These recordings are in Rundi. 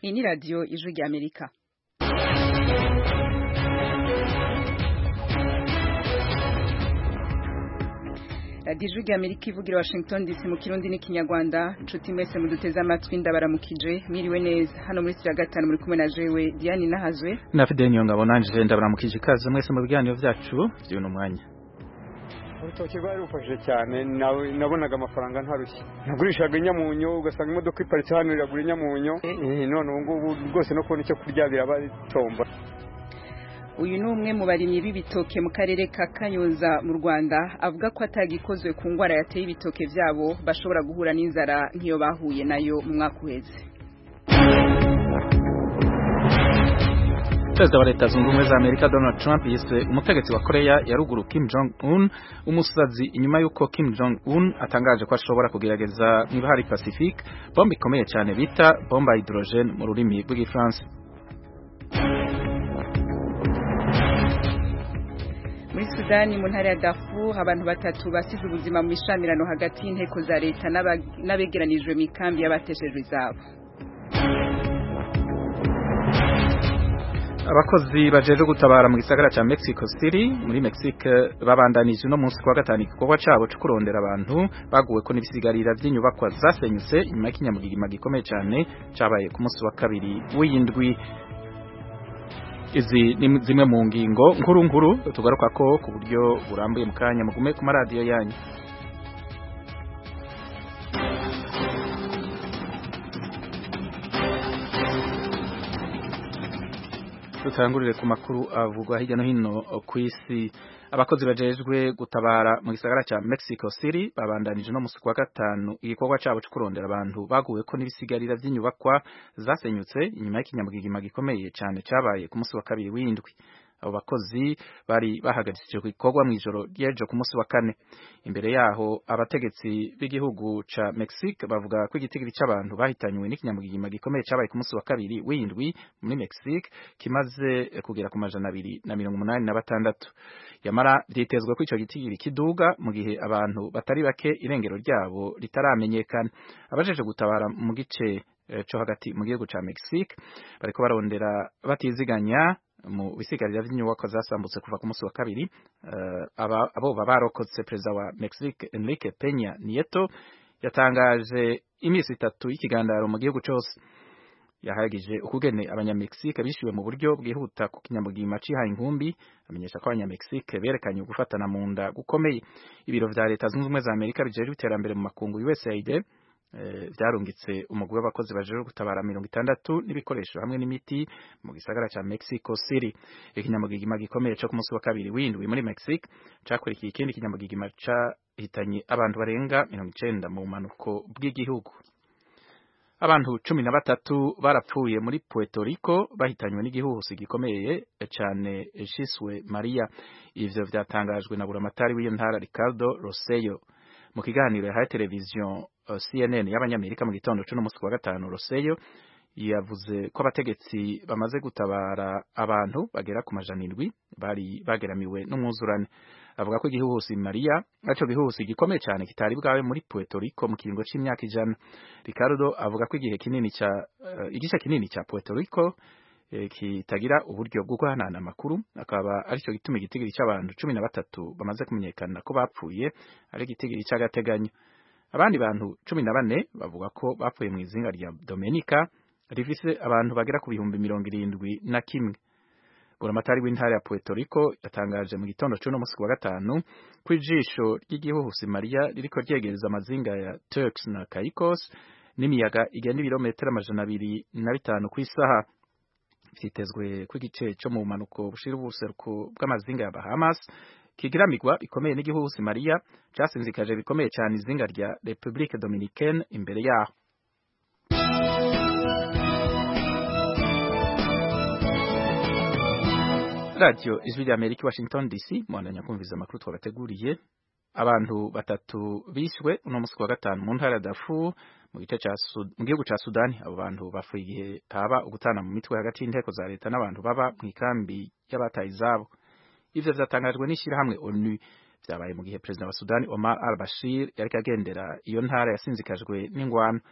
iyi ni radiyo ijwi ry'amerika radiyo ijwi ry'amerika ivugira washington dc mu kirundi n'ikinyarwanda nshuti mwese muduteze amatwi ndabaramukije mwiriwe neza hano muri ya gatanu muri kumwe na jewe diane nahazwe na fideni yongabo nanje ndabaramukije ikaze mwese mu biganiro byacu by'uno mwanya urutoki rwari rufashije cyane nabonaga amafaranga ntarushye nagurishaga inyamunyo ugasanga imodoka iparitse hano iragura inyamunyo none ubu ngubu rwose no kubona icyo kurya biraba bitomba uyu ni umwe mu barimyi b'ibitoke mu karere ka kanyuza mu rwanda avuga ko atagikozwe ku ndwara yateye ibitoke byabo bashobora guhura n'inzara nk'iyo bahuye nayo mu mwaka uheze perezida wa leta zunze ubumwe za amerika donald trump yise umutegetsi wa koreya ya ruguru kim jong un umusazi inyuma y'uko kim jong un atangaje ko ashobora kugerageza mu ibahari pacifique bombe ikomeye cyane bita bomba hydrogen mu rurimi rw'igifaransa muri sudani mu ntara ya darfur abantu batatu basize ubuzima mu mishamirano hagati y'inteko za leta n'abegeranijwe mu ikambi y'abateshejwe izabo abakozi bajeje gutabara mu gisagara ca Mexico City muri Mexique babandanije uno munsi kwa gatanu igikorwa cabo co kurondera abantu baguwe ko n'ibisigarira vy'inyubakwa zasenyutse inyuma y'ikinyamugigima gikomeye cane cabaye ku munsi wa kabiri w'iyindwi izi ni zimwe mu ngingo nkuru nkuru tugaruka ko ku buryo burambuye mu kanya mugume ku maradiyo yanyu dutangurire ku makuru avugwa hirya no hino ku isi abakozi bajejwe gutabara mu gisagara ca Mexico City babandanije no musi kwa gatanu igikorwa cabo cyo kurondera abantu baguwe ko n'ibisigarira vy'inyubakwa zasenyutse inyuma y'ikinyamugigima gikomeye cyane cabaye ku musi wa kabiri w'indwi abo bakozi bari bahagaritswe ku gikorwa mu ijoro ry'ejo ku munsi wa kane imbere yaho abategetsi b'igihugu ca Mexique bavuga ko igitigiri c'abantu bahitanywe n'ikinyamugigima gikomeye cabaye ku munsi wa kabiri w'indwi muri Mexique kimaze kugera ku majana abiri na mirongo umunani na batandatu yamara vyitezwe ko ico gitigiri kiduga mu gihe abantu batari bake irengero ryabo ritaramenyekana abajeje gutabara mu gice co hagati mu gihugu ca Mexique bariko barondera batiziganya mu bisigarira vy'inyubako zasambutse kuva ku munsi wa kabiri uh, aba abo barokotse perezida wa Mexique Enrique Peña Nieto yatangaje imisi itatu y'ikigandaro mu gihugu cose yahagije ukugene abanyamexique bishyuwe mu buryo bwihuta ku kinyamugima cihaye inkumbi amenyesha ko abanyamexique berekanye gufatana mu nda gukomeye ibiro vya leta zunze ubumwe za amerika bijejwe iterambere mu makungu usaid vyarungitse umugwi w'abakozi bajejwe gutabara mirongo itandatu n'ibikoresho hamwe n'imiti mu gisagara ca Mexico City ikinyamugigima gikomeye co ku munsi wa kabiri w'indwi muri Mexique cakurikiye ikindi kinyamugigima cahitanye abantu barenga mirongo icenda mu bumanuko bw'igihugu abantu cumi na batatu barapfuye muri Puerto Rico bahitanywe n'igihuhusi gikomeye cane ciswe Maria ivyo vyatangajwe na buramatari w'iyo ntara Ricardo Rosello mu kiganiro yahaye televiziyo uh, CNN y'abanyamerika mu gitondo c'uno musi wa gatanu Rosello yavuze ko abategetsi bamaze gutabara abantu bagera ku majana indwi bari bageramiwe n'umwuzurane avuga ko igihuhusi Maria aco gihuhusi gikomeye cyane kitari bwawe muri Puerto Rico mu kiringo c'imyaka ijana Ricardo avuga ko igihe kinini ca uh, igice kinini ca Puerto Rico eh, kitagira uburyo bwo guhanana amakuru akaba aricyo gituma igitigiri c'abantu cumi na batatu bamaze kumenyekana ko bapfuye ari igitigiri c'agateganyo abandi bantu cumi na bane bavuga ko bapfuye mu izinga rya Dominica rifise abantu bagera ku bihumbi mirongo irindwi na kimwe buramatari w'intara ya Puerto Rico yatangaje mu gitondo c'uno musi wa gatanu ko ijisho ry'igihuhusi Maria ririko ryegereza amazinga ya Turks na Caicos n'imiyaga igenda ibirometero amajana abiri na bitanu ku isaha vyitezwe ko igice co mu bumanuko bushira ubuseruko bw'amazinga ya Bahamas kigiramigwa bikomeye n'igihuhusi Maria casinzikaje bikomeye cyane izinga rya Republique Dominicaine imbere yaho Radio Ijwi rya Amerika Washington DC mwandanya kumviza amakuru twabateguriye abantu batatu bishwe uno musi wa gatanu mu ntara ya Darfur mu gice ca mu gihugu ca Sudani abo bantu bafuye igihe haba ugutana mu mitwe hagati y'inteko za leta n'abantu baba mu ikambi y'abataye izabo ivyo vyatangajwe n'ishirahamwe ONU vyabaye mu gihe perezida wa Sudani Omar al-Bashir yariko agendera iyo ntara yasinzikajwe n'ingwano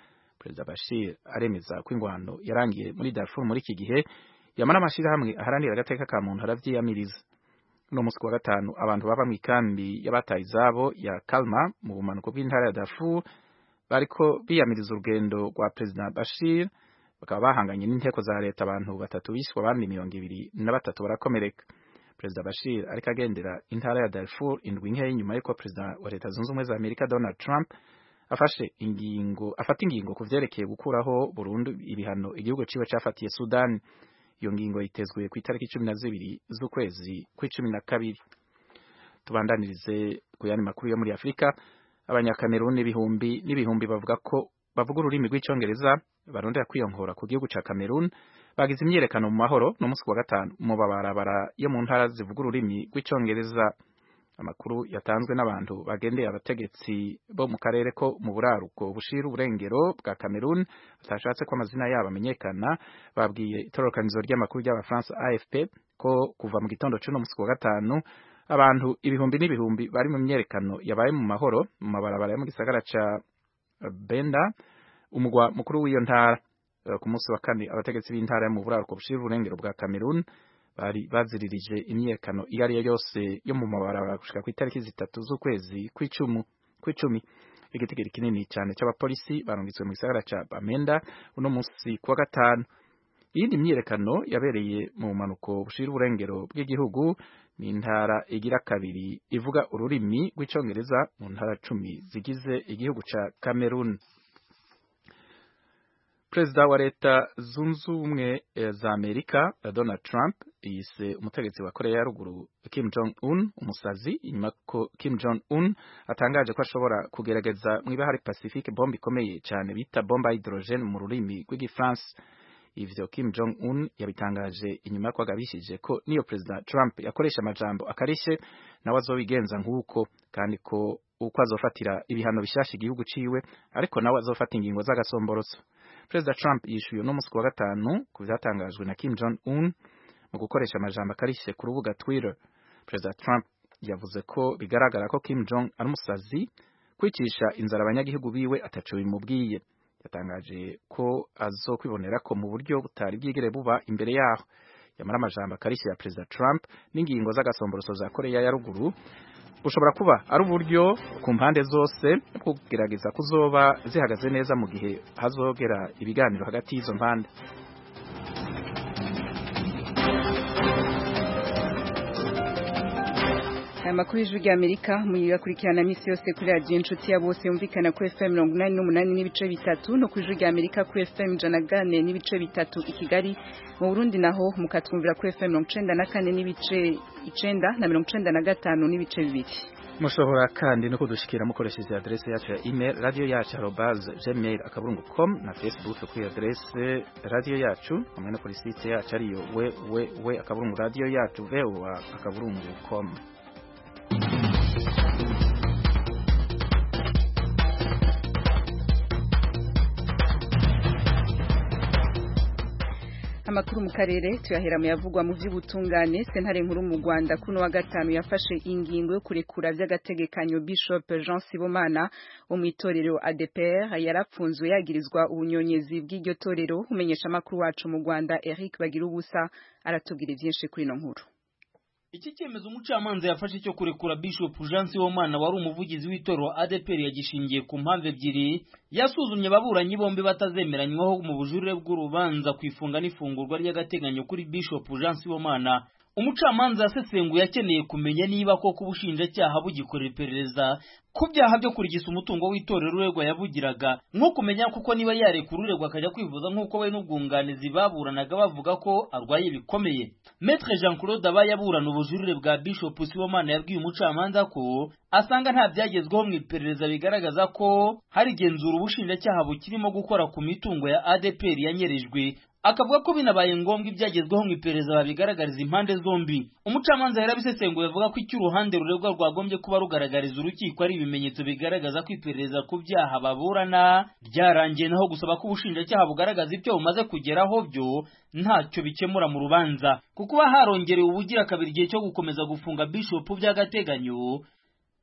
perezida bashir aremeza ko ingwano yarangiye muri darfur muri iki gihe yamara amashirahamwe aharanira agateka ka muntu aravyiyamiriza uno musi wa gatanu abantu baba mw'ikambi y'abataye izabo ya kalma mu bumanuko bw'intara ya darfur bariko biyamiriza urugendo rwa perezida bashir bakaba bahanganye n'inteko za leta abantu batatu bishwe abandi mirongo ibiri na batatu barakomereka perezida bashir ariko agendera intara ya darfur indwi nkeya nyuma y'uko perezida wa leta zunze ubumwe za amerika donald trump afashe ingingo afata ingingo ku vyerekeye gukuraho burundu ibihano igihugu ciwe cafatiye sudani iyo ngingo yitezwe ku itariki cumi na zibiri z'ukwezi kw'icumi na kabiri tubandanirize ku yandi makuru yo muri afurika abanyakameruni n'ibihumbi n'ibihumbi bavuga ko bavuga ururimi rw'icongereza barondera kwiyongora ku gihugu ca Cameroon bagize imyerekano mu mahoro no musi wa gatanu mu babarabara yo mu ntara zivuga ururimi rw'icongereza amakuru yatanzwe n'abantu bagendeye abategetsi bo mu karere ko mu buraruko bushira uburengero bwa Cameroon batashatse ko amazina yabo amenyekana babwiye itororokanizo ry'amakuru ry'abafaransa AFP ko kuva mu gitondo c'uno musi wa gatanu abantu ibihumbi n'ibihumbi bari mu myerekano yabaye mu mahoro mu mabarabara yo mu gisagara ca Benda umugwa mukuru w'iyo ntara ku munsi wa kane abategetsi b'intara yo mu buraruko bushira uburengero bwa Cameroon bari baziririje imyekano iyo ari yo yose yo mu mabarabara gushika ku itariki zitatu z'ukwezi kw'icumu kw'icumi igitigiri kinini cyane c'abapolisi barungitswe mu gisagara ca Bamenda uno munsi kuwa gatanu iyindi myiyerekano yabereye mu manuko bushira uburengero bw'igihugu ni intara igira kabiri ivuga ururimi rw'icongereza mu ntara cumi zigize igihugu ca Cameroon Perezida wa leta zunze ubumwe za Amerika Donald Trump yise umutegetsi wa Korea ya ruguru Kim Jong Un umusazi inyuma ko Kim Jong Un atangaje ko ashobora kugerageza mu ibahari Pacifique bombe ikomeye cyane bita bomba hydrogen mu rurimi rw'igifaransa ivyo Kim Jong Un yabitangaje inyuma ko agabishije ko niyo Perezida Trump yakoresha amajambo akarishe nawe azobigenza nk'uko kandi ko uko azofatira ibihano bishasha igihugu ciwe ariko nawe azofata ingingo z'agasomborotso Perezida Trump yishuye no musi wa gatanu ku vyatangajwe na Kim Jong Un mu gukoresha amajambo akarishe ku rubuga Twitter. Perezida Trump yavuze ko bigaragara ko Kim Jong ari umusazi kwicisha inzara abanyagihugu biwe ataco bimubwiye. Yatangaje ko azokwibonera ko mu buryo butari bwigere buba imbere yaho. Yamara amajambo akarishe ya Perezida Trump n'ingingo z'agasomboroso za Korea ya ruguru bushobora kuba ari uburyo ku mpande zose bwo kugerageza kuzoba zihagaze neza mu gihe hazogera ibiganiro hagati y'izo mpande aya makuru y'ijwi ry'amerika muyakurikirana minsi yose kuri radiyo inshuti ya bose yumvikana kuri fm mirongo inani n'umunani n'ibice bitatu no ku ijwi ry'amerika kuri fm ijana na kane n'ibice bitatu i kigali mu burundi naho mukatwumvira kuri fm mirongo icenda na kane n'ibice icenda na mirongo icenda na gatanu n'ibice bibiri mushobora kandi no kudushikira mukoresheje adresse yacu ya email radio yacu arobase gmail akaburungu com na facebook kuri adresse radio yacu hamwe no kuri site yacu ariyo www akaburungu radio yacu voa akaburungu com amakuru mu karere tuyahera mu yavugwa mu by'ubutungane sentare nkuru mu Rwanda kuno wa gatanu yafashe ingingo yo kurekura by'agategekanyo Bishop Jean Sibomana wo mu itorero ADPR yarapfunzwe yagirizwa ubunyonyezi bw'iryo torero umenyesha amakuru wacu mu Rwanda Eric Bagira ubusa aratubwira byinshi kuri ino nkuru iki cyemezo umucamanza yafashe cyo kurekura Bishop Jean Sibomana wari umuvugizi w'itorero ADPR yagishingiye ku mpamvu ebyiri yasuzumye ababuranyi bombi batazemeranywaho mu bujurire bw'urubanza ku ifunga n'ifungurwa ry'agateganyo kuri Bishop Jean Sibomana umucamanza yasesenguye akeneye kumenya niba koko ubushinjacyaha bugikorera iperereza ku byaha byo kurigisa umutungo w'itorero uregwa yabugiraga nko kumenya kuko niba yarekura uregwa akajya kwivuza nk'uko we n'ubwunganizi baburanaga bavuga ko arwaye bikomeye Maître Jean Claude aba yaburana ubujurire bwa Bishop Sibomana yabwiye umucamanza ko asanga nta byagezweho mu iperereza bigaragaza ko hari igenzura ubushinjacyaha bukirimo gukora ku mitungo ya ADPR yanyerejwe akavuga ko binabaye ngombwa ibyagezweho mu iperereza babigaragariza impande zombi umucamanza yarabisesenguye avuga ko icyo uruhande ruregwa rwagombye kuba rugaragariza urukiko ari ibimenyetso bigaragaza ko iperereza ku byaha baburana ryarangiye naho gusaba ko ubushinjacyaha bugaragaza ibyo bumaze kugeraho byo ntacyo bikemura mu rubanza kuko kuba harongerewe ubugira kabiri igihe cyo gukomeza gufunga bishop by'agateganyo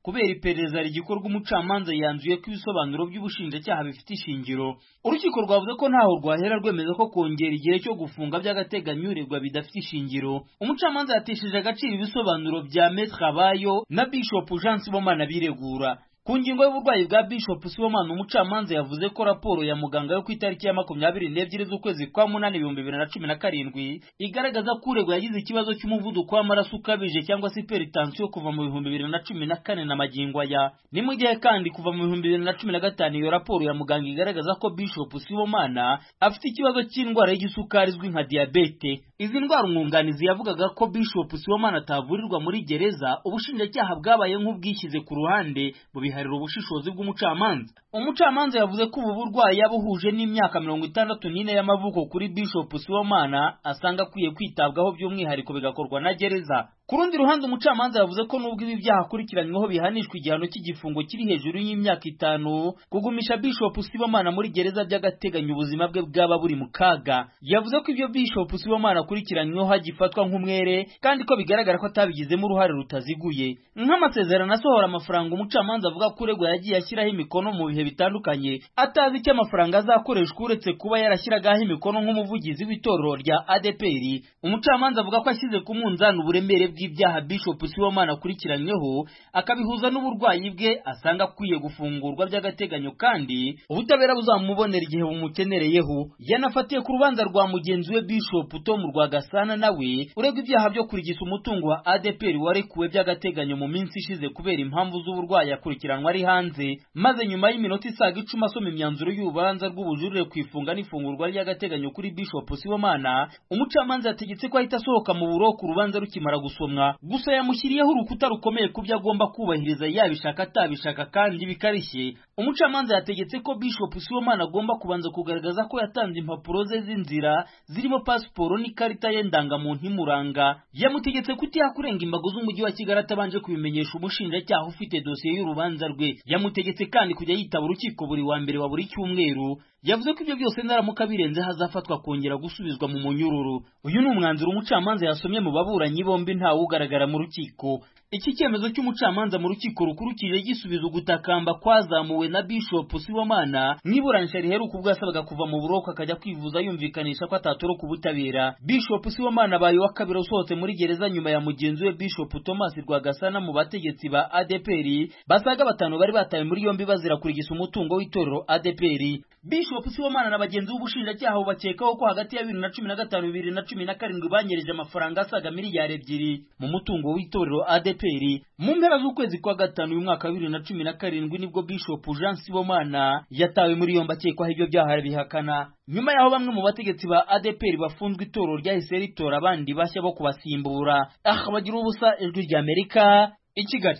kubera iperereza rigikorwa umucamanza yanzuye ko ibisobanuro by'ubushinjacyaha bifite ishingiro urukiko rwavuze ko ntaho rwahera rwemeza ko kongera igihe cyo gufunga by'agateganyo uregwa bidafite ishingiro umucamanza yatesheje agaciro ibisobanuro bya Maître Abayo na Bishop Jean Sibomana biregura ku ngingo y'uburwayi bwa Bishop Sibomana umucamanza yavuze ko raporo ya muganga yo ku itariki ya makumyabiri n'ebyiri z'ukwezi kwa munani ibihumbi bibiri na cumi na karindwi igaragaza ko uregwa yagize ikibazo cy'umuvuduko w'amaraso ukabije cyangwa se hypertension kuva mu bihumbi bibiri na cumi na kane na magingo aya ni mu gihe kandi kuva mu bihumbi bibiri na cumi na gatanu iyo raporo ya muganga igaragaza ko Bishop Sibomana afite ikibazo cy'indwara y'igisukari izwi nka diyabete izi ndwara umwunganizi yavugaga ko Bishop Sibomana atavurirwa muri gereza ubushinjacyaha bwabaye nk'ubwishyize ku ruhande bubiharira ubushishozi bw'umucamanza umucamanza yavuze ko ubu burwayi yabuhuje n'imyaka mirongo itandatu n'ine y'amavuko kuri Bishop Sibomana asanga akwiye kwitabwaho by'umwihariko bigakorwa na gereza ku rundi ruhande umucamanza yavuze ko nubwo ibi byaha akurikiranyweho bihanishwa igihano cy'igifungo kiri hejuru y'imyaka itanu kugumisha Bishop Sibomana muri gereza by'agateganyo ubuzima bwe bwaba buri mu kaga yavuze ko ibyo Bishop Sibomana akurikiranyweho hagifatwa nk'umwere kandi ko bigaragara ko atabigizemo uruhare rutaziguye nk'amasezerano asohora amafaranga umucamanza avuga ko uregwa yagiye ashyiraho imikono mu bihe bitandukanye atazi icyo amafaranga azakoreshwa uretse kuba yarashyiragaho imikono nk'umuvugizi w'itorero rya ADPR umucamanza avuga ko ashyize ku munzani uburemere bw'ibyaha Bishop Sibomana akurikiranyweho akabihuza n'uburwayi bwe asanga akwiye gufungurwa by'agateganyo kandi ubutabera buzamubonera igihe bumukenereyeho yanafatiye ku rubanza rwa mugenzi we Bishop Tom Rwagasana nawe uregwa ibyaha byo kurigisa umutungo wa ADPR warekuwe by'agateganyo mu minsi ishize kubera impamvu z'uburwayi akurikiranwa ari hanze maze nyuma y'iminota isaga icumi asoma imyanzuro y'urubanza rw'ubujurire ku ifunga n'ifungurwa ry'agateganyo kuri Bishop Sibomana umucamanza yategetse ko ahita asohoka mu buroko urubanza rukimara gusomwa gusa yamushyiriyeho urukuta rukomeye ku byo agomba kubahiriza yabishaka atabishaka kandi bikarishye umucamanza yategetse ko Bishop Sibomana agomba kubanza kugaragaza ko yatanze impapuro ze z'inzira zirimo pasiporo n'ikarita ye ndangamuntu imuranga yamutegetse kutiha kurenga imbago z'umujyi wa Kigali atabanje kubimenyesha umushinjacyaha ufite dosiye y'urubanza rwe yamutegetse kandi kujya yitaba urukiko buri wa mbere wa buri cyumweru yavuze ko ibyo byose naramuka birenze hazafatwa kongera gusubizwa mu munyururu uyu ni umwanzuro umucamanza yasomye mu baburanyi bombi ntawe ugaragara mu rukiko iki cyemezo cy'umucamanza mu rukiko rukuru kije gisubiza ugutakamba kwazamuwe na Bishop Sibomana mwiburanisha riheruka ubwo yasabaga kuva mu buroko akajya kwivuza yumvikanisha ko atatoroka ubutabera Bishop Sibomana abaye wa kabiri usohotse muri gereza nyuma ya mugenzi we Bishop Thomas Rwagasana mu bategetsi ba ADPR basaga batanu bari batawe muri yombi bazira kurigisa umutungo w'itorero ADPR Bishop Sibomana na bagenzi b'ubushinjacyaha bakekaho ko hagati ya 2005 2017 banyereje amafaranga asaga miliyari ebyiri mu mutungo w'itorero ADPR mu mpera z'ukwezi kwa gatanu uyu mwaka wa 2017 nibwo Bishop Jean Sibomana yatawe muri yombi akekwaho ibyo byaha bihakana nyuma yaho bamwe mu bategetsi ba ADPR bafunzwe itorero ryahise ritora abandi bashya bo kubasimbura aha bagira ubusa ijwi rya Amerika i Kigali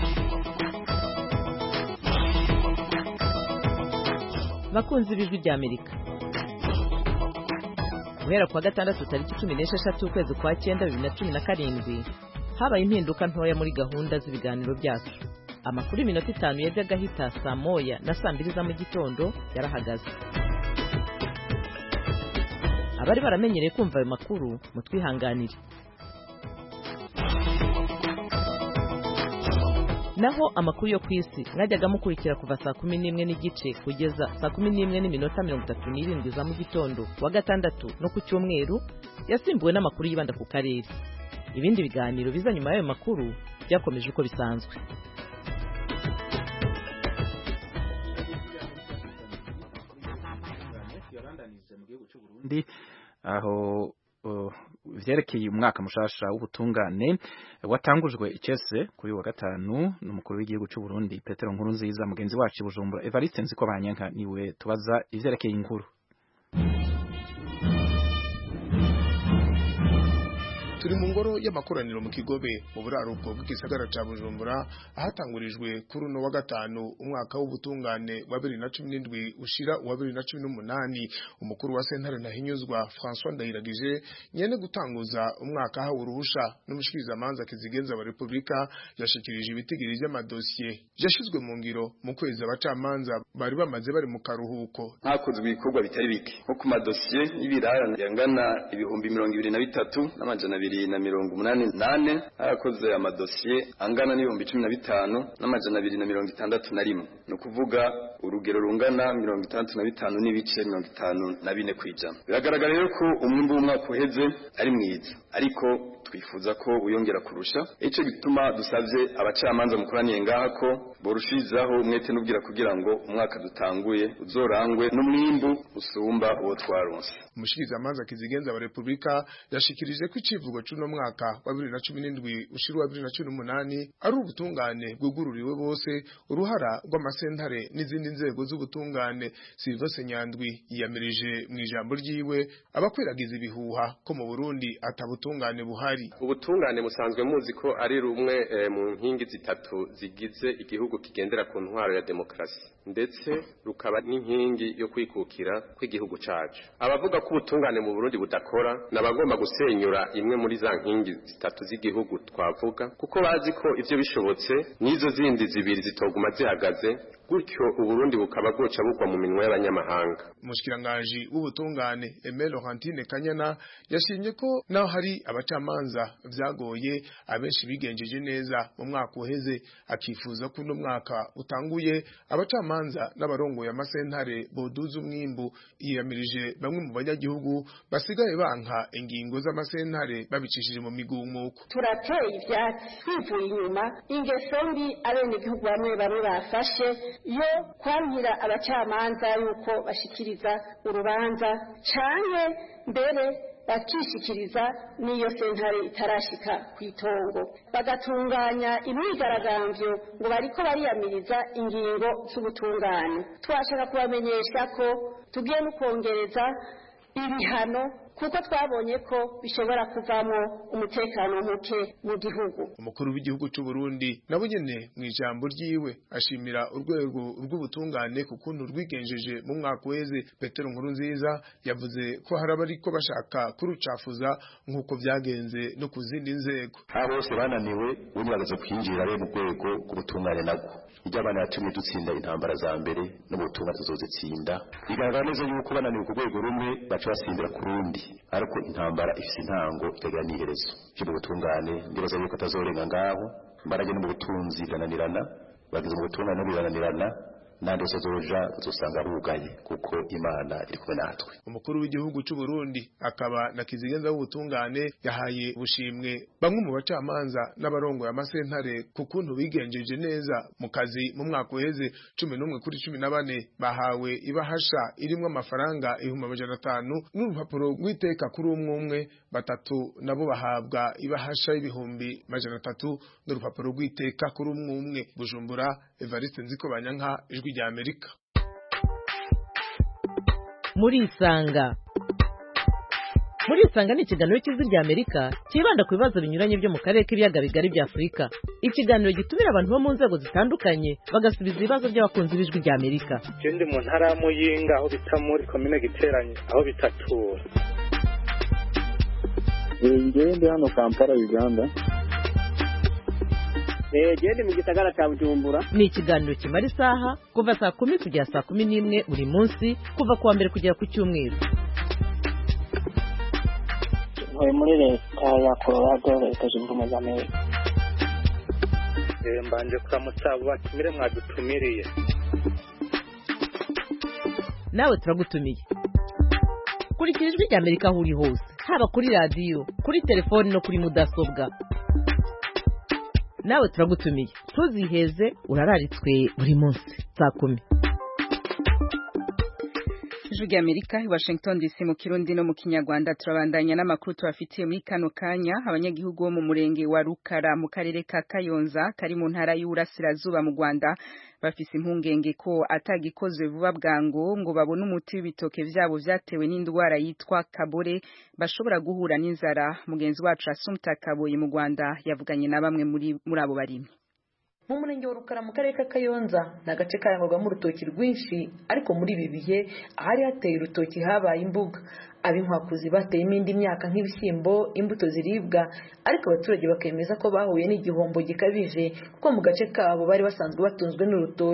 bakunzi b'ijwi rya amerika guhera kuwa gatandatu tariki cumi n'esheshatu ukwezi kwa cyenda bibiri na cumi na karindwi habaye impinduka ntoya muri gahunda z'ibiganiro byacu amakuru y'iminota itanu yajyaga ahita saa moya na saa mbiri za mu gitondo yarahagaze abari baramenyereye kumva ayo makuru mutwihanganire naho amakuru yo ku isi mwajyaga mukurikira kuva saa kumi n'imwe n'igice kugeza saa kumi n'imwe n'iminota mirongo itatu n'irindwi za mu gitondo wa gatandatu no ku cyumweru yasimbuwe n'amakuru yibanda ku karere ibindi biganiro biza nyuma y'ayo makuru byakomeje uko bisanzwe aho vyerekeye umwaka mushasha w'ubutungane watangujwe icese kuri wa gatanu n'umukuru w'igihugu cy'u Burundi Petero Nkurunziza mugenzi wacu Bujumbura Evariste Nziko Banyanka niwe tubaza ivyerekeye inkuru turi mu ngoro y'amakoraniro mu kigobe mu buraruko bw'igisagara ca Bujumbura ahatangurijwe kuri uno wa gatanu umwaka w'ubutungane wa 2017 ushira wa 2018 umukuru wa sentare ntahinyuzwa François Ndayiragije nyene gutanguza umwaka hawe uruhusha n'umushikiriza manza kizigenza wa Republika yashikirije ibitigiri by'amadosiye yashizwe mu ngiro mu kwezi abacamanza bari bamaze bari mu karuhuko hakozwe ibikorwa bitari bike nko ku madosiye y'ibirarane yangana ibihumbi mirongo ibiri na bitatu n'amajana abiri abiri na mirongo umunani nane harakoze amadosiye angana n'ibihumbi cumi na bitanu n'amajana abiri na mirongo itandatu na rimwe ni ukuvuga urugero rungana mirongo itandatu na bitanu n'ibice mirongo itanu na bine ku ijana biragaragara rero ko umwimbu w'umwaka uheze ari mwiza ariko twifuza ko uyongera kurusha icyo gituma dusabye abacamanza mukoraniye ngaha ko borushirizaho umwete n'ubwira kugira ngo umwaka dutanguye uzorangwe n'umwimbu usumba uwo twaronse umushikirizamanza kizigenza wa repubulika yashikirije ko icivugo c'uno mwaka wa bibiri na cumi n'indwi ushira wa bibiri na cumi n'umunani ari ubutungane bwugururiwe bose uruhara rw'amasentare n'izindi nzego z'ubutungane silvose nyandwi yiyamirije mu ijambo ryiwe abakwiragiza ibihuha ko mu burundi atabutungane buhari ubutungane musanzwe muzi ko ari rumwe eh, mu nkingi zitatu zigize igihugu kigendera ku ntwaro ya demokarasi ndetse rukaba n'inkingi yo kwikukira kw'igihugu cacu abavuga ko ubutungane mu Burundi budakora nabagomba gusenyura imwe muri za nkingi zitatu z'igihugu twavuga kuko bazi ko ivyo bishobotse n'izo zindi zibiri zitoguma zihagaze gutyo uburundi bukaba bwoca bugwa mu minwe y'abanyamahanga umushikiranganji w'ubutungane Aimé Laurentine Kanyana yashimye ko naho hari abacamanza vyagoye abenshi bigenjeje neza mu mwaka uheze akifuza ko uno mwaka utanguye abacamanza n'abarongoye amasentare boduza umwimbu yiyamirije bamwe mu banyagihugu basigaye banka ingingo z'amasentare babicishije mu migumuko turateye ivyatsi twivuye inyuma ingeso mbi abenegihugu bamwe bamwe bafashe yo kwamira abacamanza yuko bashikiriza urubanza canke mbere bakishikiriza n'iyo sentare itarashika ku itongo bagatunganya imyigaragambyo ngo bariko bariyamiriza ingingo z'ubutungane twashaka kubamenyesha ko tugiye no kongereza ibihano kuko twabonye ko bishobora kuvamo umutekano muke mu gihugu umukuru w'igihugu cy'u Burundi nabo nyene mu ijambo ryiwe ashimira urwego rw'ubutungane ku kuntu rwigenjeje mu mwaka weze Petero Nkuru nziza yavuze ko hari abariko bashaka kurucafuza nk'uko vyagenze no ku zindi nzego aba bose bananiwe ubundi bagaze kwinjira rero mu rwego rw'ubutungane nabwo iryo abana yatumye dutsinda intambara za mbere n'ubutungane tuzozitsinda bigaragara neza yuko bananiwe ku rwego rumwe baca basimbira ku rundi ariko intambara ifise intango ikagira n'iherezo cyo mu butungane ndibaza yuko atazorenga ngaho imbaraga no mu butunzi birananirana bageze mu butungane birananirana nandi wese azoja azosanga arugaye kuko imana iri kumwe natwe umukuru w'igihugu cy'u Burundi akaba na kizigenza w'ubutungane yahaye ubushimwe bamwe mu bacamanza n'abarongoye amasentare ku kuntu bigenjeje neza mu kazi mu mwaka uheze cumi n'umwe kuri cumi na bane bahawe ibahasha irimwo amafaranga ibihumbi amajana atanu n'urupapuro rw'iteka kuri umwe umwe batatu nabo bahabwa ibahasha y'ibihumbi majana atatu n'urupapuro rw'iteka kuri umwe umwe bujumbura evariste nziko banyanka ijwi rya amerika muri isanga muri isanga ni ikiganiro cy'ijwi rya amerika cyibanda ku bibazo binyuranye byo mu karere k'ibiyaga bigari bya afurika ikiganiro gitumira abantu bo mu nzego zitandukanye bagasubiza ibibazo by'abakunzi b'ijwi rya amerika je ndi mu ntara ya muyinga aho bita muri komine giteranye aho bitatura ngewe ndi hano kampala uganda genda mu gisagara cya bujumbura ni ikiganiro kimara isaha kuva saa kumi kugera saa kumi n'imwe buri munsi kuva ku wa mbere kugera ku cyumweru ntuye muri leta ya colorado leta zunze ubumwe za amerika mbanje kuramutsa abo batumire mwadutumiriye nawe turagutumiye kurikira ijwi rya amerika aho uri hose haba kuri radiyo kuri telefoni no kuri mudasobwa nawe turagutumiye ntuziheze urararitswe buri munsi saa kumi ijwi rya amerika i washington dc mu kirundi no mu kinyarwanda turabandanya n'amakuru tubafitiye muri kano kanya abanyagihugu bo mu murenge wa rukara mu karere ka kayonza kari mu ntara y'uburasirazuba mu rwanda bafise impungenge ko atagikozwe vuba bwango ngo babone umuti w'ibitoke vyabo vyatewe n'indwara yitwa kabore bashobora guhura n'inzara mugenzi wacu asumta kaboyi mu rwanda yavuganye na bamwe muri muri abo barimyi mu murenge wa rukara mu karere ka kayonza ni agace karangwagamo urutoki rwinshi ariko muri ibi bihe ahari hateye urutoki habaye imbuga ab'inkwakuzi bateyemo indi myaka nk'ibishyimbo imbuto ziribwa ariko abaturage bakemeza ko bahuye n'igihombo gikabije kuko mu gace kabo bari basanzwe batunzwe n'urutoki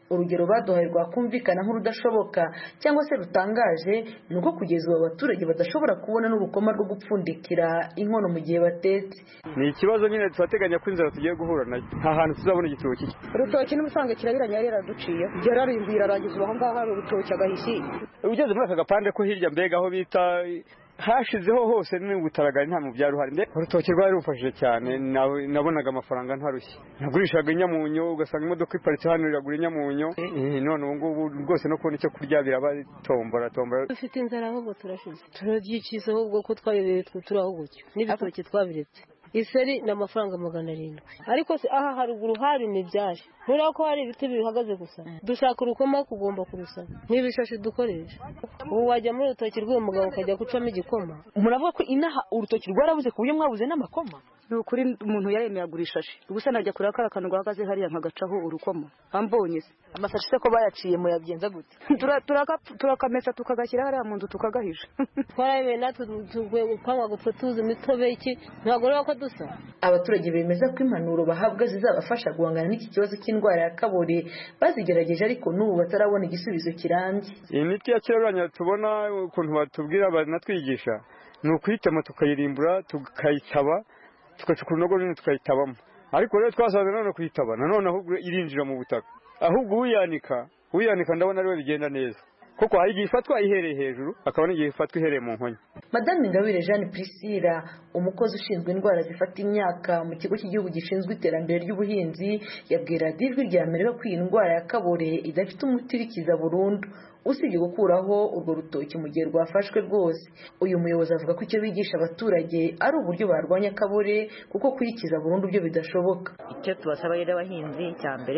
urugero baduhaye rwakumvikana nk'urudashoboka cyangwa se rutangaje ni uko kugeza ubu abaturage badashobora kubona n'urukoma rwo gupfundikira inkono mu gihe batetse ni ikibazo nyine turateganya ko inzara tugiye guhura nayo nta hantu tuzabona igitoki urutoki n'ubusanzwe kirabiranya yari yaraduciye yararimbuye irarangiza ubu aho ngaho hari urutoki agahishi ugeze muri aka gapande ko hirya mbega aho bita hashizeho hose n'ubutaragari nta mu byaro hari mbega urutoki rwari rumfashije cyane nabonaga amafaranga ntarushye nagurishaga inyamunyo ugasanga imodoka iparitse hano iragura inyamunyo none ubu ngubu rwose no kubona icyo kurya biraba tombora tombora dufite inzara ahubwo turashize turabyikiza ahubwo ko twayobewe turi aho gutyo n'ibitoki twabiretse iseri ni amafaranga magana arindwi ariko se aha haruguru hari imibyari nturiya ko hari ibiti bihagaze gusa dushaka urukoma kugomba kurusaba nk'ibishashi dukoresha ubu wajya muri urutoki rw'uwo mugabo ukajya gucamo igikoma muravuga ko inaha urutoki rwarabuze ku buryo mwabuze n'amakoma ni ukuri umuntu yaremeye agura ishashi gusa najya kureba kariya kantu gahagaze hariya nkagacaho urukoma ambonye se amasashi se ko bayaciye muyagenza gute turakamesa tukagashyira hariya mu nzu tukagahisha twarayemeye natwe tugiye gupangwa gupfa tuzi imitobe iki ntabwo rero ko dusa abaturage bemeza ko impanuro bahabwa zizabafasha guhangana n'iki kibazo cy'indwara ya kabore bazigerageje ariko n'ubu batarabona igisubizo kirambye iyi miti ya kirabiranya tubona ukuntu batubwira banatwigisha ni ukuyitema tukayirimbura tukayitaba tugacukura urunogo runini tukayitabamo ariko rero twasanze none kuyitaba nanone ahubwo irinjira mu butaka ahubwo uyanika uyanika ndabona ariwe bigenda neza kuko hari igihe ifatwa ihereye hejuru hakaba n'igihe ifatwa ihereye mu nkonya madame ingabire jeanne priscilla umukozi ushinzwe indwara zifata imyaka mu kigo cy'igihugu gishinzwe iterambere ry'ubuhinzi yabwira ijwi rya amerika ko iyi ndwara ya kabore idafite umuti irikiza burundu usibye gukuraho urwo rutoki mu gihe rwafashwe rwose uyu muyobozi avuga ko icyo bigisha abaturage ari uburyo barwanya kabore kuko kuyikiza burundu byo bidashoboka icyo tubasaba rero abahinzi cya mbere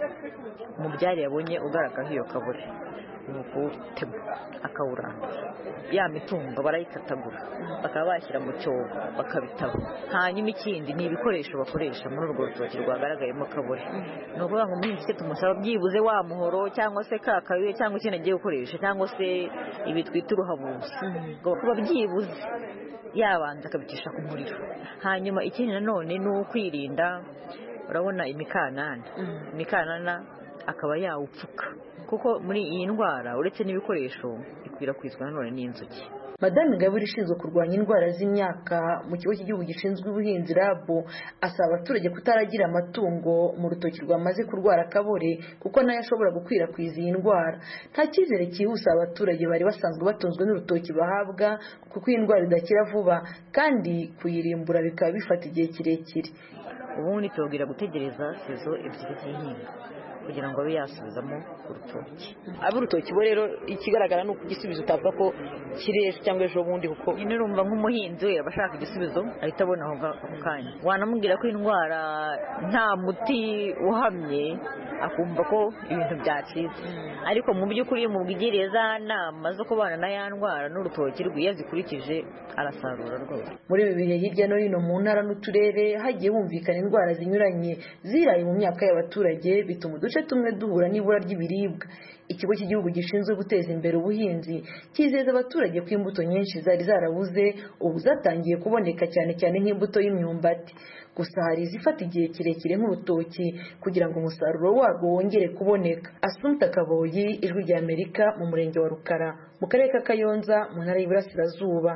mu byari yabonye ugaragaho iyo kabore ni ukuwutema akawurandura ya mitungo barayikatagura bakaba bashyira mu cyobo bakabitaba hanyuma ikindi ni ibikoresho bakoresha muri urwo rutoki rwagaragayemo kabore ni ukuvuga ngo umuhinzi icyo tumusaba byibuze wa muhoro cyangwa se ka kabuye cyangwa ikindi agiye gukoresha cyangwa se ibi twita uruhabuzi kuba byibuze yabanza akabicisha ku muriro hanyuma ikindi nanone ni ukwirinda urabona imikanana imikanana akaba yawupfuka kuko muri iyi ndwara uretse n'ibikoresho ikwirakwizwa nanone n'inzuki madame ingabire ishinzwe kurwanya indwara z'imyaka mu kigo cy'igihugu gishinzwe ubuhinzi rabu asaba abaturage kutaragira amatungo mu rutoki rwamaze kurwara kabore kuko nayo ashobora gukwirakwiza iyi ndwara nta cyizere cyihuse abaturage bari basanzwe batunzwe n'urutoki bahabwa kuko iyi ndwara idakira vuba kandi kuyirimbura bikaba bifata igihe kirekire ubundi tubabwira gutegereza sezo ebyiri z'ihinga kugira ngo abe yasubizamo urutoki ab'urutoki bo rero ikigaragara ni uko igisubizo utavuga ko kiri ejo cyangwa ejo bundi kuko nyine urumva nk'umuhinzi we aba ashaka igisubizo ahita abona ako kanya wanamubwira ko indwara nta muti uhamye akumva ko ibintu byacitse ariko mu by'ukuri iyo umubwiriye za nama zo kubana na ya ndwara n'urutoki rwe iyo azikurikije arasarura rwose muri ibi bihe hirya no hino mu ntara n'uturere hagiye humvikana indwara zinyuranye ziraye mu myaka y'abaturage bituma uduce tumwe duhura n'ibura ry'ibiribwa ikigo cy'igihugu gishinzwe guteza imbere ubuhinzi cyizeza abaturage ko imbuto nyinshi zari zarabuze ubu zatangiye kuboneka cyane cyane nk'imbuto y'imyumbati gusa hari izifata igihe kirekire nk'urutoki kugira ngo umusaruro warwo wongere kuboneka asumta kaboyi ijwi rya amerika mu murenge wa rukara mu karere ka kayonza mu ntara y'iburasirazuba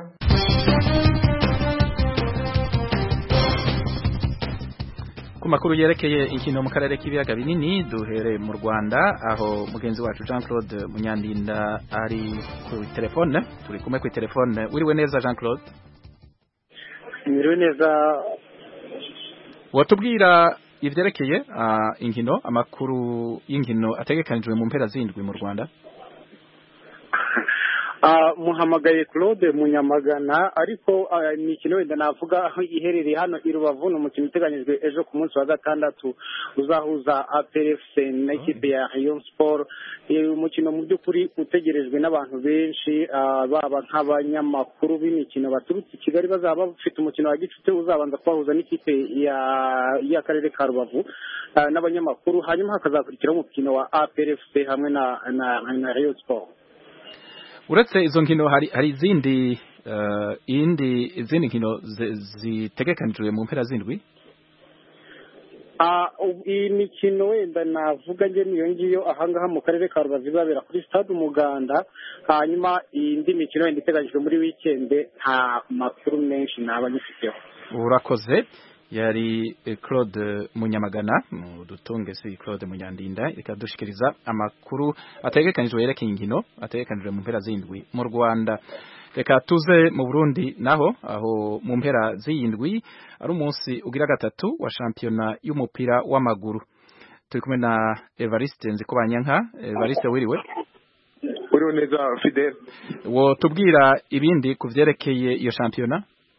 ku makuru yerekeye inkino mu karere k'ibiyaga binini duhereye mu Rwanda aho mugenzi wacu Jean Claude Munyandinda ari ku telefone turi kumwe ku telefone wiriwe neza Jean Claude Mwiriwe neza watubwira ivyerekeye uh, inkino amakuru y'inkino ategekanijwe mu mpera zindwi mu Rwanda muhamagaye claude munyamagana ariko ni ikintu wenda navuga aho iherereye hano i rubavu ni umukino uteganyijwe ejo ku munsi wa gatandatu uzahuza aplfc n'ikipe ya rayon sport umukino mu by'ukuri utegerejwe n'abantu benshi baba nk'abanyamakuru b'imikino baturutse i kigali bazaba bafite umukino wa gicuti uzabanza kubahuza n'ikipe y'akarere ka rubavu n'abanyamakuru hanyuma hakazakurikiraho umukino wa aplfc hamwe na rayon sport uretse izo nkino hari hari izindi uh, indi izindi nkino zitegekanijwe mu mpera zindwi iyi mikino wenda navuga njye niyo ngiyo ahangaha mu karere ka rubavu ibabera kuri stade umuganda hanyuma indi mikino wenda iteganyijwe muri wikende nta makuru menshi naba nyifiteho urakoze yari Claude Munyamagana mu dutunge si Claude Munyandinda ikadushikiriza amakuru ategekanijwe yerekeye inkino ategekanijwe mu mpera zindwi mu Rwanda reka tuze mu Burundi naho aho mu mpera z'indwi ari umunsi ugira gatatu wa shampiyona y'umupira w'amaguru turi kumwe na Evariste Nzikobanyanka Evariste wiriwe uriwe neza Fidel wo tubwira ibindi ku vyerekeye iyo shampiyona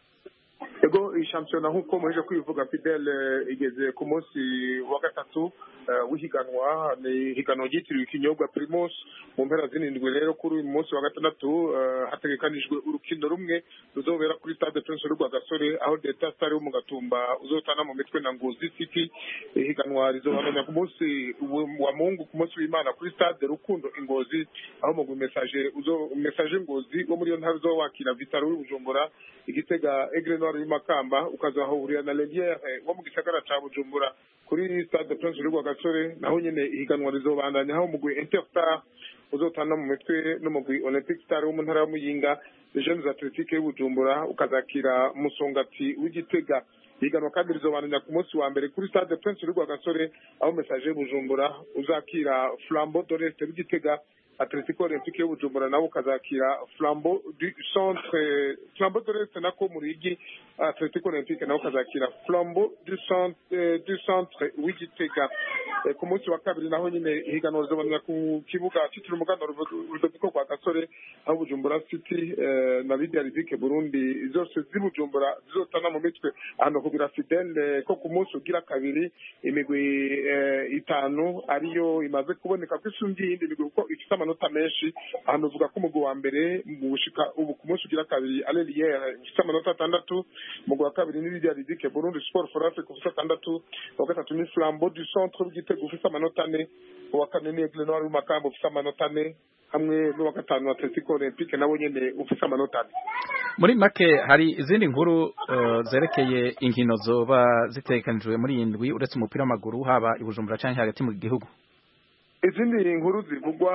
ego iyi shampiyona nk'uko muheje kwivuga Fidel igeze ku munsi wa gatatu w'ihiganwa ni ihiganwa ryitiriwe ikinyobwa Primus mu mpera z'indwi rero kuri uyu munsi wa gatandatu hategekanijwe urukino rumwe ruzobera kuri stade Prince Rwagasore aho Delta Star wo mu Gatumba uzotana mu mitwe na Ngozi City ihiganwa rizobananya ku munsi wa Mungu ku munsi w'Imana kuri stade Rukundo Ingozi aho mu message uzo message Ngozi wo muri yo ntara uzowakira Vitaro w'Ubujumbura igitega Aigle Noir y'Imakamba ukazahurira na Lelière wo mu gisagara ca Bujumbura kuri stade Prince Rwagasore naho nyene ihiganwa rizobandanya aho mugwi Interstar uzotana mu mitwe n'umugwi Olympic Star wo mu ntara ya Muyinga Jeunes Athletic y'Ubujumbura ukazakira Musongati w'Igitega ihiganwa kandi rizobandanya ku munsi wa mbere kuri stade Prince Rwagasore aho message Bujumbura uzakira Flambeau d'Oreste w'Igitega Atletico Olympique y'Ubujumbura nabo ukazakira Flambeau du Centre Flambeau de l'Est nako Murigi Atletico Olympique nabo ukazakira Flambeau du Centre du Centre w'Igitega ku munsi wa kabiri naho nyine ihiganwa rizobanira ku kibuga cyitiriwe umuganda Rudoviko kwa Gasore aho Bujumbura City na Lydia Ridike Burundi zose z'ibujumbura zizotana mu mitwe ahantu kugira Fidel ko ku munsi ugira kabiri imigwi itanu ariyo imaze kuboneka ko isumbye iyindi migwi kuko ifite amanota menshi ahantu uvuga ko umugwi wa mbere mu gushika ubu ku munsi ugira kabiri Aleliere ufite amanota atandatu umugwi wa kabiri ni Lydia Ridike Burundi Sport for Africa ufite atandatu uwa gatatu ni Flambeau du Centre w'Igitego ufite amanota ane uwa kane ni Aigle Noir w'Imakamba ufite amanota ane hamwe n'uwa gatanu Atletico Olympique nabo nyene ufite amanota ane muri make hari izindi nkuru uh, zerekeye inkino zoba zitegekanijwe muri iyi ndwi uretse umupira w'amaguru haba i Bujumbura canke hagati mu gihugu izindi nkuru zivugwa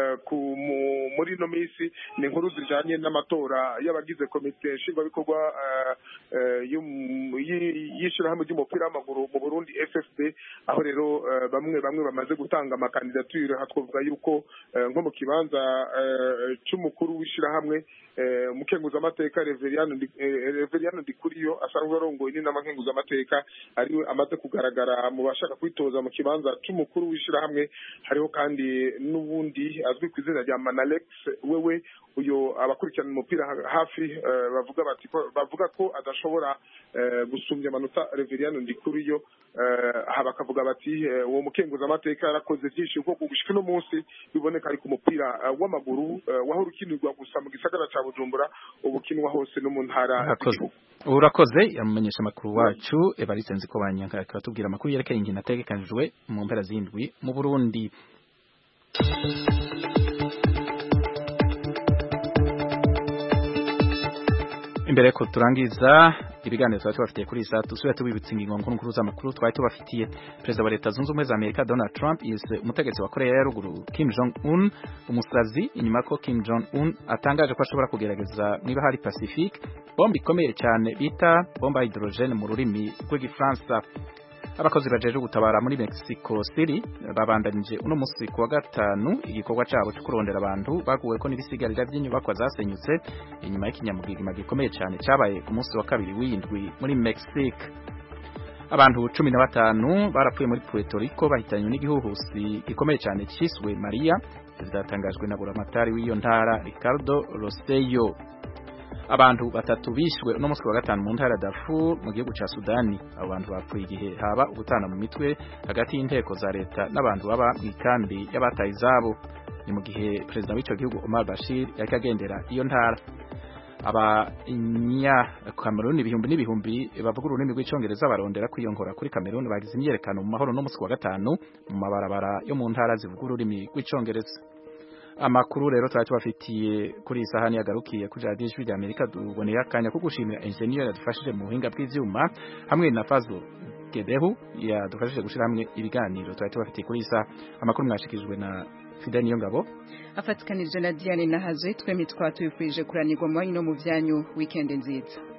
muri ino minsi ni inkuru zijanye n'amatora y'abagize komite nshingwabikorwa y'ishyirahamwe ry'umupira w'amaguru mu burundi ffb aho rero bamwe bamwe bamaze gutanga amakandidatire twavuga yuko nko mu kibanza c'umukuru w'ishyirahamwe umukenguzamateka reveriyano ndikuriyo asanzwe arongoye n'inama nkenguzamateka ariwe amaze kugaragara mu bashaka kwitoza mu kibanza c'umukuru w'ishyirahamwe hariho kandi n'ubundi azwi ku izina rya manalex wewe uyo abakurikirana umupira hafi bavuga bati bavuga ko adashobora gusumbya amanota reveriyano ndikuriyo bakavuga bati uwo mukenguzamateka yarakoze byinshi kuko gushika uno munsi biboneka ari ku mupira w'amaguru wahora ukinirwa gusa mu gisagara ca bujumbura ubukinwa hose no mu ntara urakoze yamumenyesha amakuru wacu evariste nziko banyanka akatubwira amakuru yerekeye inkino ategekanijwe mu mpera z'indwi mu burundi imbere ko turangiza ibiganiro twari tubafitiye kuri iyi saa dusubira tubibutsa ingingo nkuru nkuru z'amakuru twari tubafitiye perezida wa leta zunze ubumwe za amerika donald trump yise umutegetsi wa korea ya ruguru kim jong un umusazi inyuma ko kim jong un atangaje ko ashobora kugerageza niba hari pacifique bomba ikomeye cyane bita bomba hydrogene mu rurimi rw'igifaransa abakozi bajeje gutabara muri Mexico City babandanije uno musi kuwa gatanu igikorwa cabo cyo kurondera abantu baguwe ko n'ibisigarira by'inyubakwa zasenyutse inyuma y'ikinyamugigima gikomeye cyane cyabaye ku munsi wa kabiri w'indwi muri Mexique abantu cumi na batanu barapfuye muri Puerto Rico bahitanywe n'igihuhusi gikomeye cyane cyiswe Maria byatangajwe na buramatari w'iyo ntara Ricardo Rosello abantu batatu bishwe uno munsi wa gatanu mu ntara Darfur mu gihugu ca Sudani abo bantu bapfuye igihe haba ubutana mu mitwe hagati y'inteko za leta n'abantu baba mu ikambi y'abataye izabo ni mu gihe perezida w'ico gihugu Omar Bashir yariko agendera iyo ntara abanya Cameroon ibihumbi n'ibihumbi bavuga ururimi rw'icongereza barondera kwiyongora kuri Cameroon bagize imyerekano mu mahoro no munsi wa gatanu mu mabarabara yo mu ntara zivuga ururimi rw'icongereza amakuru rero twari tubafitiye kuri iyi sahani yagarukiye kuri radiyo ijwi rya amerika tuboneye akanya ko gushimira enjeniyeri yadufashije mu buhinga bw'ibyuma hamwe na fazo Behu yadufashije gushira hamwe ibiganiro twari tubafitiye kuri isa amakuru mwashikijwe na Fidel Niyongabo afatikanije na Diane Nahazwe twembi twatubifurije kuranirwa mu wanyu no mu vyanyu weekend nziza